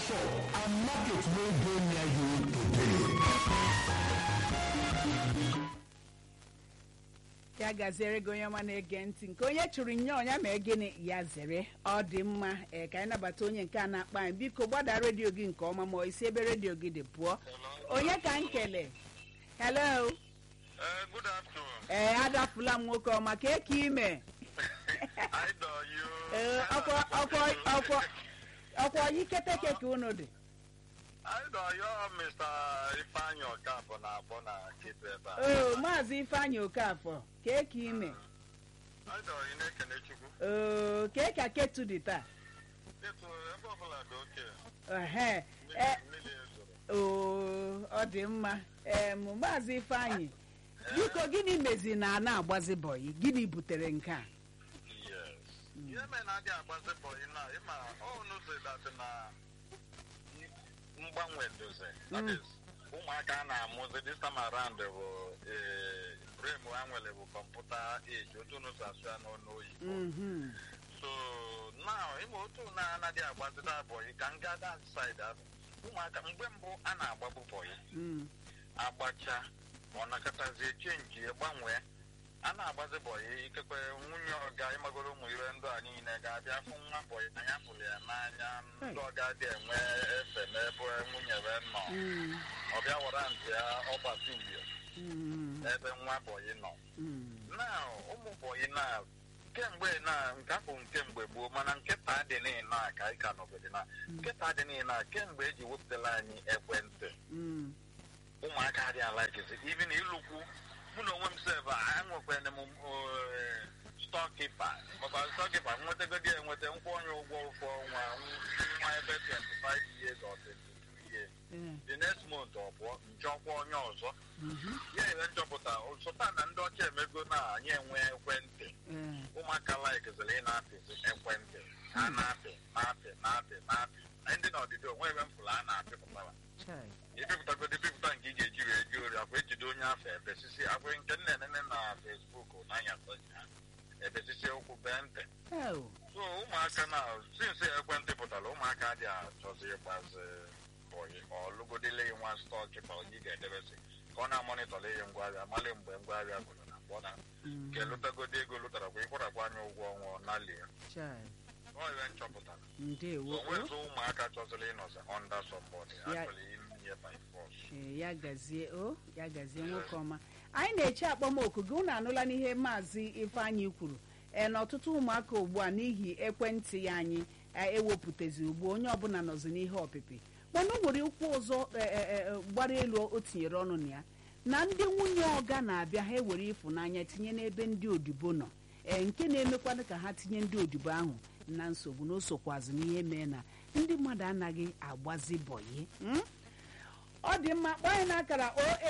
shop and market wey dey near you today. ya gaziere gị onye ọma na-ege ntị nke onye chụrụ nye ọnya ma gịnị ya zere ọ dị mma ee ka anyị nabata onye nke a na-akpa anyị biko gbada redio gị nke ọma ma ọ isi ebe redio gị dị pụọ onye ka m kele hello Uh, good afternoon. ee adafula m nwoke ọma ka eke ime I know you. ee ọkwa ọkwa ọkwa ọkwa oyi keteke ka unu dị I know you, Mr. Ifeanyi Okafor na-abụ na Kitu ebe a. oo maazị ifeanyị okafọ ka eke ime I know you na-ekene Chukwu. oo ka eke ketu dị taa Etu ebe ọbụla dị oke. ehe Mmiri e mmiri ezoro. oo ọ dị mma em maazị ifeanyị biko gịnị mezi na a na-agbazi bọyị gịnị butere nke a Yes. Ihe mere na adị agbazi bọyị na ịma ọnụ si datị na mgbanwe dozi. That Mm. is, ụmụaka a na-amụzi this time around bụ eh, brain ha nwere bụ kọmputa age otu unu si asụ ya n'ọnụ oyibo. Mhm. so now ịma otu na-anaghị agbazita bọyị ka m gaa that side ahụ ụmụaka mgbe mbụ a na-agbabụ bọyị Mm. agbacha ma ọ nakọtazie chenji gbanwee a na-agbazi bọyị ikekwe nwunye ọga ịmagoro ụmụ ire ndụ a niile ga-abịa fụ nwa bọyị anya pụrụ ya n'anya ndị ọga dị enwe efe n'ebe nwunye be nọ Mm. ọbịa wara ntị ya ọgbasi uhie Mm. ebe nwa bọyị nọ Mm. na ụmụ bọyị na kemgbe na nke afọ nke mgbe gboo mana nkịta dị niile a ka anyị ka nọgide na nkịta dị niile a kemgbe eji wepụtara anyị ekwentị Mm. ụmụaka adịghị alakizi even ịlụkwu mụ na onwe m sef enwekwere m stọkipa maka stọkipa nwetagodi enweta nkwụ onye ụgwọ ụfọ ọnwa nwa ebe 25 years or 22 years Eh. the next month ọ pụọ nchọkwa onye ọzọ Mhm. ya ere nchọpụta sụta na ndị ọcha emego na anyị enwe ekwentị Eh. ụmụaka laikiziri ị na-apịzi ekwentị ha na-apị na-apị na-apị na-apị na ndị n'ọdịdị onwe ebe m pụrụ a na-apịpụtara Chai. ịpịpụtagodo ịpịpụta nke ị ga-eji wee ji ori akwa ejide onye afọ ebesisi akwa nke nne nene na fesbuk na anyasọ ha ebesisi ụkwụ bee ntị Oh. so ụmụaka na sinsi ekwentị pụtara ụmụaka dị achọzi ịgbazi bọyị ọlụgodile ya nwa stọk ka onye ị ga-edebesi ka ọ na-amonitọla ihe ngwaahịa mali mgbe ngwaahịa gụrụ na mgbe ọ na Mm. nke lụtagodo ego lụtarakwa ịkwụrakwa anya ụgwọ ọnwa ọ nalie Chai. ọ ihe nchọpụtara ndewo so nwezi ụmụaka chọziri ịnọzi under somebody Ya- actually inye by force Ee, ya gazie o ya gazie nwoke ọma anyị na-eche akpọmoku gị unu anụla n'ihe maazị ifeanyị kwuru ee na ọtụtụ ụmụaka ugbu a n'ihi ekwentị ya anyị e, ewepụtazi ugbu a, onye ọbụla nọzi n'ihe ọpịpị mana o nwere ụkwụ ọzọ e, e, e, gbara elu o tinyere ọnụ na ya na ndị nwunye ọga na-abịa ha ewere ịfụnanya tinye n'ebe ndị odibo nọ ee nke na-emekwana ka ha tinye ndị odibo ahụ na nsogbu na o sokwazi n'ihe mee na ndị mmadụ anaghị agbazi bọyị mm? ọ dị mma kpọọ anyị n'akara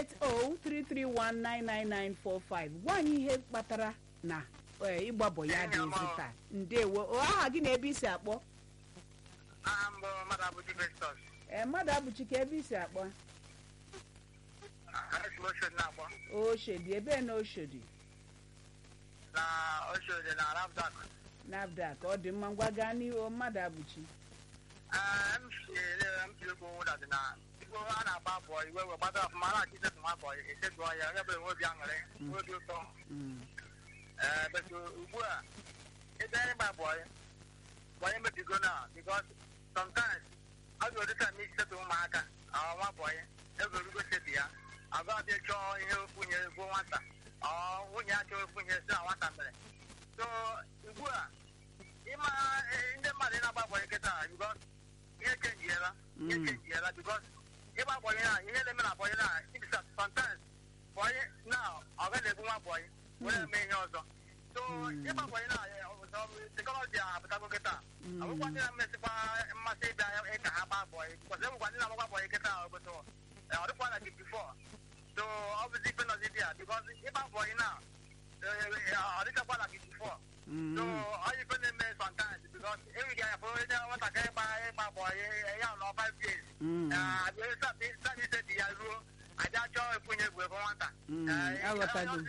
08033199945 gwa anyị ihe kpatara na eh, ịgbabọ ya adịghịzi taa ndewo o aha gị na ebe isi akpọ aha mbụ mmadụ abụchi Festus ee mmadụ abụchi ka ebe isi akpọ esi m oshodi na-akpọ oshodi ebe na oshodi na oshodi na Rafdak nafdak ọ dị mma ngwa gaa n'ihu mmadụ abụchi m si ele m si ekwu ụda dị na igbo a na-agba bọ iwe wee gbata ọfụma na-achị isetu nwa bọ esetụọ ya onye bụla nwe obi aṅụrị nwe obi ụtọ Mm, ee betu ugbu a ebe anyị gba bọyị bọyị mebigo na because sometimes ọ dị ụdị ka isi setụ ụmụaka ọ nwa bọyị egorugo setu ya agụ abịa chọọ ihe ofunye gbuo nwata ọ nwunye ya chọọ ofunye si na nwata mere so ugbu a ịma eh, ndị mmadụ ị na-agba bọyị kịta because ihe chenjiela ihe Mm. chenjiela because ịgba bọyị na ihe na-eme na bọyị na ibisa sometimes bọyị na ọ ga na-egbu nwa bọyị were eme ihe ọzọ so Mm. ịgba bọyị na teknọlọji apụtago kịta Mm. ọbụkwa ndị na-emesịkwa mmasị ịbịa ịka ha gbaa bọyị bikọs enwekwa ndị na-agbakwa bọyị kịta obodo ọ dịkwa na 54 so ọ bụzi ife nọzi dị ya bikọs ịgba bọyị na ọ dịchakwa na 54 mm, so ọ ife na-eme sometimes bikọs enweghị anya bụrụ onye nwatakịrị ịgba ịgba bọyị ya nọ 5 years mm, sabise dị ya ruo aja chọọ efunye egwu ebe nwata Mm, aghọtago m.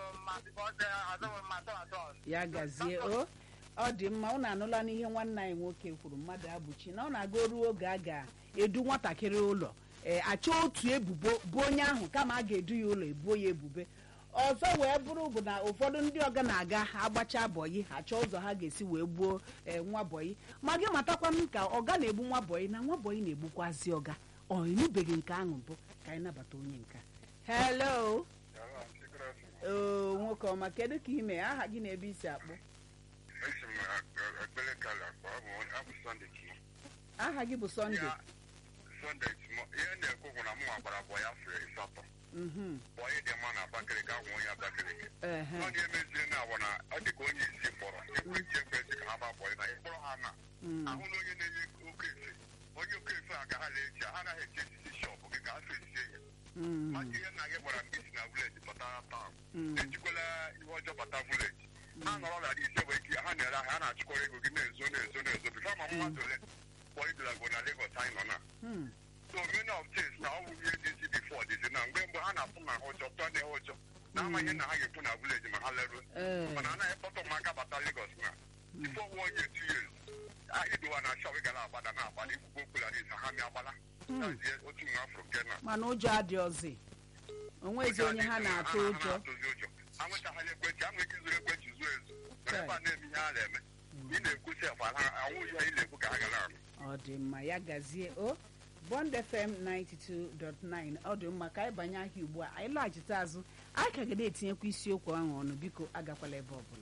azụrụ ya gazie o ọ dị mma unu anụla n'ihe nwanne anyị nwoke kwuru mmadụ abụchi na ọ na-aga ruo oge a ga edu nwatakịrị ụlọ ee achọ otu ebubo bụ onye ahụ kama a ga-edu ya ụlọ ebuo ya ebube ọzọ wee bụrụ bụ na ụfọdụ ndị ọga na-aga agbacha bọyị ha chọọ ụzọ ha ga-esi wee gbuo ee, nwa bọyị ma gị matakwa m ka ọga na-egbu nwa bọyị na nwa bọyị na-egbukwazi ọga ọ enubeghị nke ahụ mbụ ka anyị nabata onye nka hello oo nwoke ọma kedu ka ime aha gị na ebe isi akpọ esi m ekpere kala akpa ọ bụ abụ sọnde ki aha gị bụ sọnde sọnde timo ihe na-ekwu bụ na mụ gbara bọ ya fere ịsatọ Mhm, bọ ya dị mma na abakaliki agwụ onye abakaliki ehe, ọ ga-emezie na awọ na ọ dị ka onye isi kpọrọ ekwentị ekwentị ka ha ba bọ ya na ịkpọrọ ha na mm, ahụ na onye na-enye oke efe onye oke efe a ka ha na-eji ha anaghị eche esisi shọpụ gị ka ha fesie ya mm, maka ihe nna gị gwara mgbe isi na vileji bata taụn mm, ejikwala ihe ọjọọ bata vileji ha nọrọ na ise wee ike ha na-ere ahịa ha na-achịkọrọ ego gị na-ezo na-ezo na-ezo bifo ma mmadụ ole kpọidolago na Lagos anyị nọ na mm, so many of things na ọ bụ ihe dị isi bifo dịzi na mgbe mgbe ha na-atụ na ha ụjọ tụọ na ha ụjọ na amaghị na ha ga-ekwu na vileji ma ha leruo ee, mana anaghị kpọtọ ụmụaka bata Lagos na bifo nwa onye two years idowa na shọp gara agbada na agbada ikwukwo okwula dị ha mịa agbala Mm. Hazie otu nwa afro nke na mana ụjọ adịọzi onwezi onye ha na-atụ ụjọ na-atụzi ụjọ ha nwetaghị ekwentị ha nwere ike izuru ekwentị zuo ezu mana ebe a na-eme ihe ha na-eme ị na-ekwusi efu ha anwụghị ihe ị na-ekwu ka ha gara anụ ọ dị mma ya gazie o bond fm 92.9 ọ dị mma ka anyị banye ahịa ugbu a anyị laghachite azụ anyị ka ga na-etinyekwa isiokwu ahụ ọnụ biko agakwala ebe ọbụla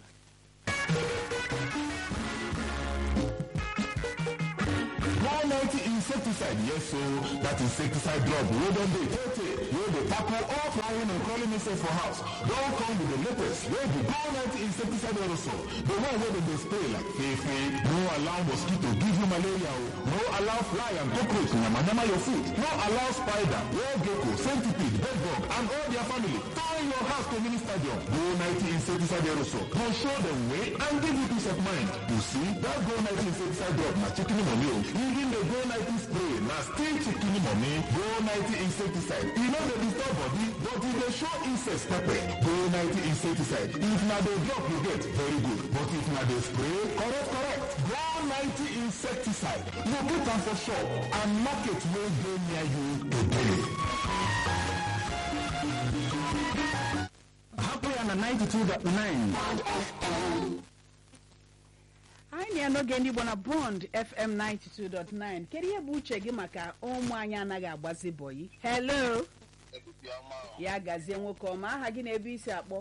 one ninety insecticide yes so that insecticide drug wey don dey tey tey wey dey tackle all flying and crawling insects for house don come with the latest wey be go ninety insecticide aerosol the one wey dem dey spray like fefe no allow mosquito give you malaria o no allow fly and cockroach yamayama your food no allow spider wall gecko centipede bedbug and all their family turn your house to mini stadium go ninety insecticide aerosol go show dem way and give you peace of mind you see that go ninety insecticide drug na chicken money o even the go ninety spray na still chicken money go ninety insecticide e no dey disturb body but e dey show insects pepper go ninety insecticide if na the drug you get very good but if na the spray correct correct go ninety insecticide locate am for shop and market wey dey near you today. hapụ ya na 92.9 anyị na ya n'oge ndị igbo na bond fm 92.9 kedu ihe bụ uche gị maka ụmụ anyị anaghị agbazi bọyị hello ya gazie nwoke ọma aha gị na ebe isi akpọ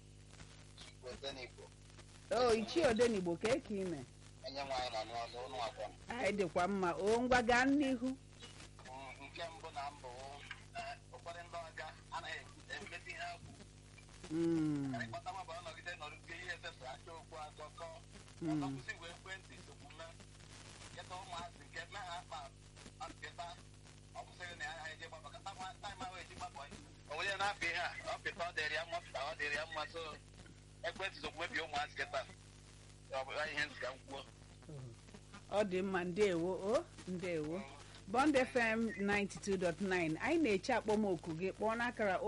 o ichie odenigbo ka eke ime onye nwaanyị nọ n'ọnụ ụnụ akwa anyị dịkwa mma o ngwa gaa n'ihu nke mbụ na mbụ ụfọdụ ndị ọga anaghị emezi ihe ha kwu Mm, ịkpọta nwa bụ ọnọgide nọrụzie ihe esepụ aka okwu akọkọ Mm. ọkọkwụsị wee ekwentị okwume nketa ụmụazị nke nna ha kpa nketa ọ kwụsịrị na ya eje gbapụ kata nwa taịm ahụ eji gbapụ o nwere na-apụ ihe a ọ pịta ọ dịrị ya mma pịta ọ dịrị ya mma so ekwentị sokwu mebie ụmụazị keta ọ bụ ihe ntị ka m kwuo ọ dị mma ndewo o ndewo bond fm 92.9 anyị na-eche akpọmoku gị kpọọ n'akara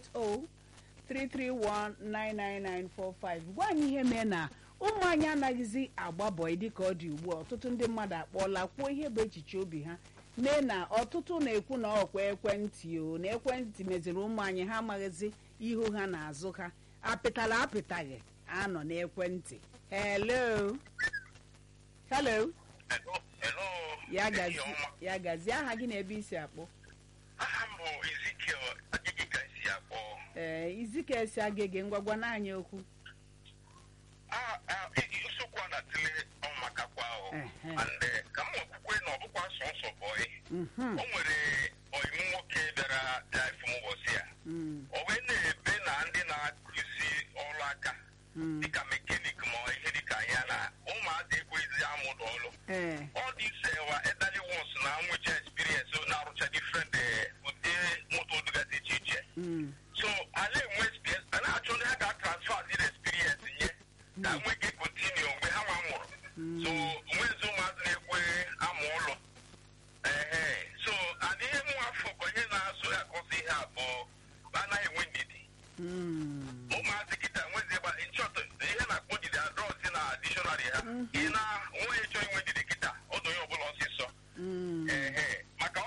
08033199945 gwa anyị ihe mee na ụmụ anyị anaghịzi agba bọị dịka ọ dị ugbu a ọtụtụ ndị mmadụ akpọọla kwuo ihe bụ echiche obi ha mee na ọtụtụ na-ekwu na ọkwa ekwentị o na ekwentị meziri ụmụ anyị ha amaghịzi ihu ha na azụ ha apịtala apịtaghị anọ n'ekwentị hello hello Hello. ya Ehihie gazi ọma. ya gazi aha gị na ebe isi akpọ aha m bụ Ezekiel Agịgị ka esi akpọ ee izika esi agịgị ngwagwa n'anyị okwu Ah, ah, i- nsogbu a na-atụle ọnwụ maka kwa ahụ Ehe. and eh, ka m nwekwukwe na ọ bụkwa sọnsọ bọyị Mhm, o nwere ọyịmụ nwoke bịara bịa ifu m ụbọchị a mm, o wee na-ebe na ndị na-akụzi ọrụ aka mm. dịka mekanik ma ihe dịka ya na ụmụazị ekweghịzi amụdụ ọrụ ee all this uh, were elderly ones na nwụcha experience so na-arụcha different uh, ụdị moto dịgasị iche iche mm, so ala enwe experience a na-achọ ndị ha ga-transfer ziri experience nye ka nwee ike continue mgbe ha nwa mụrụ so nwezi ụmụazị na-ekwe amụ ụlọ ehe so adịghị mụ afọ ka onye na-azụ ya akọsị ihe abụọ anaghị enwe ndidi mm. ụmụazị kịta nwezi ebe nchọta ihe na-akpọ ndidi adrọzi na dictionary ha ị na nwa ịchọ inwe ndidi kịta ọdụ onye ọbụla ọsịsọ Mm. ehe maka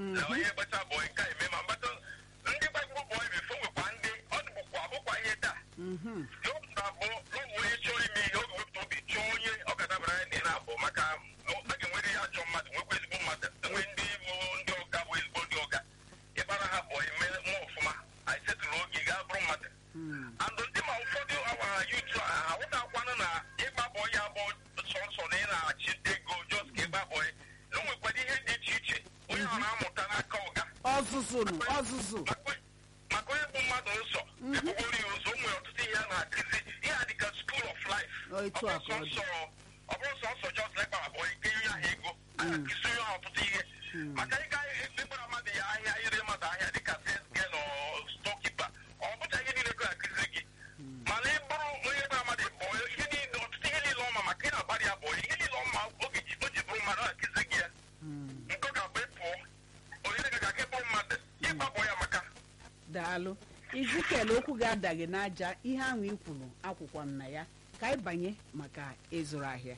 na onye gbata bọị nke a eme ma mgbata ndị gbagburu bọị bifo nwekwa ndị ọ dịbụkwa abụkwa ihe taa Mhm. n'oge abụọ n'oge onye chọọ ime ihe oge wepụta obi chọọ onye ọ ga-adabara ya dị na-abụ maka a ga-enwere ya ajọ mmadụ nwekwa ezigbo mmadụ enwe ndị bụ ndị ọga bụ ezigbo ndị ọga ịbara ha bọị mee mụọ ọfụma anyị setụrụ oge ị ga-abụrụ mmadụ Mm. and ndị ma ụfọdụ awa yutu a ha wụtakwanụ na ịgba bọị ya bụ sọnsọ na ị na-achị ego jos ka ịgba bọị na o nwekwara ihe dị iche iche onye ọ na-amụta n'aka ọga ọzụzụ nụ ọzụzụ maka maka onye bụ mmadụ nsọ ebugbori ya ụzọ o nwere ọtụtụ ihe a na-akụzi ihe a dịka school of life Ọ etu a ka ọ dị. ọ bụrụ sọsọ jos lekpa abụọ ike nye ahụ ego a na-akụzi onye ahụ ọtụtụ ihe maka ịga ịgbara mmadụ ya ahịa ire mmadụ ahịa dịka sesge na stokipa ọ bụcha ihe niile go akụzi gị mana ị bụrụ onye gbara mmadụ bụ ihe niile ọtụtụ ihe niile ọma maka ị na-agbara ya bụ ihe niile ọma oge ji o ji bụrụ mmadụ ọ na-akụzi gị ya nke ọ ga-abụ ịpụọ onye ga ga aka ịbụrụ mmadụ ịgbabọ ya maka daalụ izikel okwu ga-adaghị n'aja ihe ahụ i kwuru akwụkwọ m na ya ka anyị banye maka ịzụrụ ahịa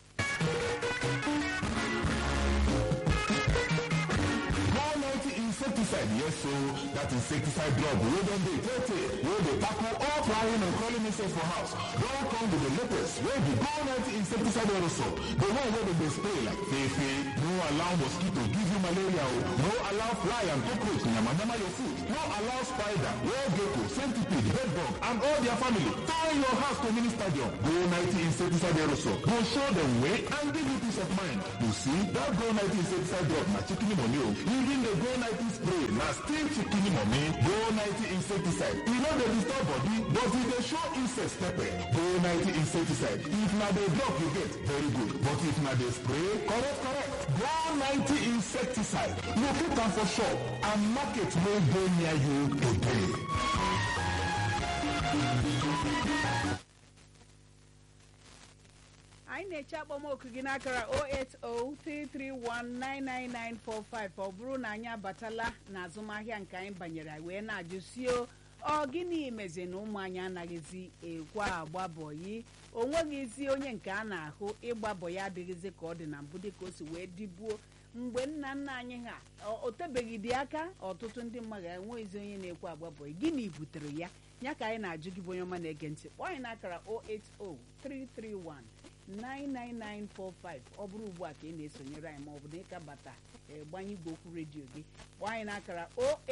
One ninety insecticide, yes, so that insecticide drug wey don dey tey tey wey dey tackle all flying and crawling insects for house don come with the latest wey be go ninety insecticide aerosol the one wey dem dey spray like fefe no allow mosquito give you malaria o no allow fly and cockroach yamayama your food no allow spider wall gecko centipede bedbug and all their family turn your house to mini stadium go ninety insecticide aerosol go show dem way and give you peace of mind you see that go ninety insecticide drug na chicken money o even the go ninety spray na still chicken money go ninety insecticide e no dey disturb body but e dey show insects pepper go ninety insecticide if na the drug you get very good but if na the spray correct correct go ninety insecticide locate am for shop and market wey dey near you today. anyị na-eche akpọmoku gị n'akara 08033199945 ọ bụrụ na anyị abatala n'azụmahịa nke anyị banyere wee na-ajụ sio ọ gịnị mezi na ụmụ anyị anaghịzi ekwe agbabọyi o nweghịzi onye nke a na-ahụ ịgbabọ ya adịghịzi ka ọ dị na mbụ dịka o si wee dịbuo mgbe nna nna anyị ha o- o tebeghị dị aka ọtụtụ ndị mmadụ enweghịzi onye na-ekwe agbabọyi gịnị butere ya ya ka anyị na-ajụ gị bụ onye ọma na-ege ntị kpọọ anyị n'akara 0803319 99945 ọ bụrụ ugbu a ka ị na-esonyere anyị maọbụ na ịka bata ee, gbanye igwe okwu redio gị kpọọ anyị n'akara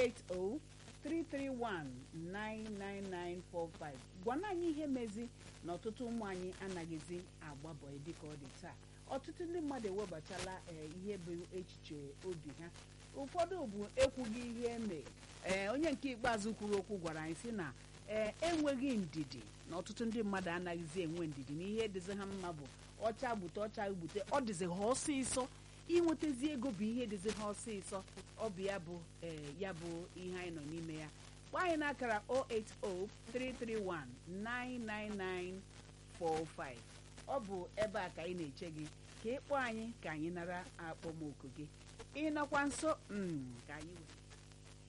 08033199945 gwana anyị ihe mezi na ọtụtụ ụmụ anyị anaghịzi agbabọ dịka ọ dị taa ọtụtụ ndị mmadụ ewebatala ee, ihe bụ echiche obi ha ụfọdụ bụ ekwughị ihe eme ee onye nke ikpeazụ kwuru okwu gwara anyị sị na ee enweghị ndidi na ọtụtụ ndị mmadụ anaghịzi enwe ndidi na ihe dịzi ha mma bụ ọcha gbute ọcha gbute ọ dịzi ha ọsịsọ inwetazi ego bụ ihe dịzi ha ọsịsọ ọ bụ ya bụ ee ya bụ ihe anyị nọ n'ime ya gwa anyị n'akara 08033199945 ọ bụ ebe a ka anyị na-eche gị ka ị kpọọ anyị ka anyị nara akpọmoku gị ịnọkwa nso mm, ka anyị wee